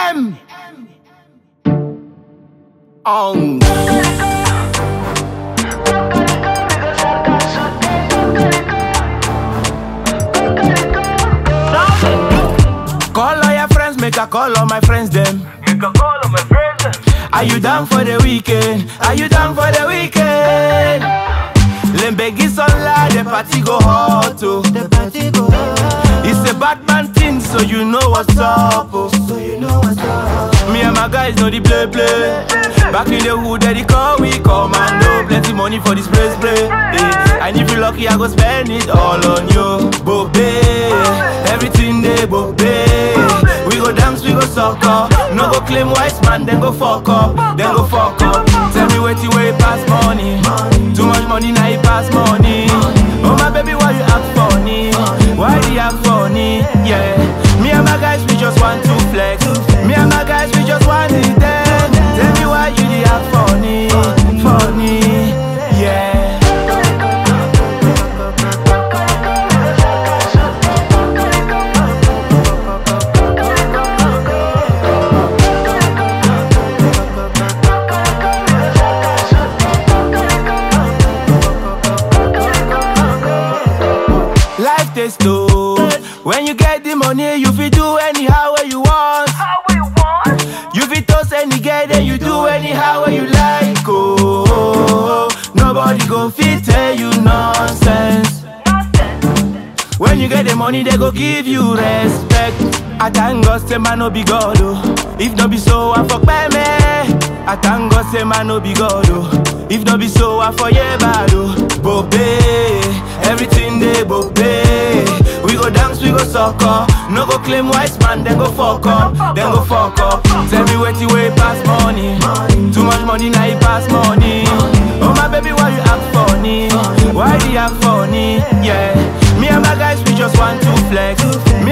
M. On. Call all your friends, make a call all my friends them. You can call on my friends. Are you down for the weekend? Are you down for the weekend? Lembegi Sola, the party go hot oh. The party go on. It's a Batman thing, so you know what's up oh. So you know what's up. Me and my guys know the play play. Back in the hood, they call we commando. Plenty money for this place play. Eh, And if you lucky, I go spend it all on you, Bobe. Everything they Bobe. We go dance, we go soccer. No go claim wise man, then go fuck up, then go fuck up. Tell me what you way pass money. Too much money now you pass money. Oh my baby, why you act funny? Why you act funny? Yeah. Me and my guys, we just want to flex. Me and my guys, we just want it then. Tell me why you dey act funny, funny, yeah. Life dey slow. When you get the money, you fit do anyhow where you want. How we want? You fit toast any girl, then you do anyhow where you like. Oh, nobody go fit tell you nonsense. When you get the money, they go give you respect. I thank God, say man no be God, oh. If no be so, I fuck by me. I thank God, say man no be God, oh. If no be so, I for yeah bad, oh. Bobe, everything they bobe. We go dance, we go soccer. No go claim wise man, then go fuck up, then go fuck up. Tell me what you way pass money. Too much money now you pass money. Oh my baby, why you act funny? Why do you act funny? Yeah. Me and my guys, we just want to flex. Me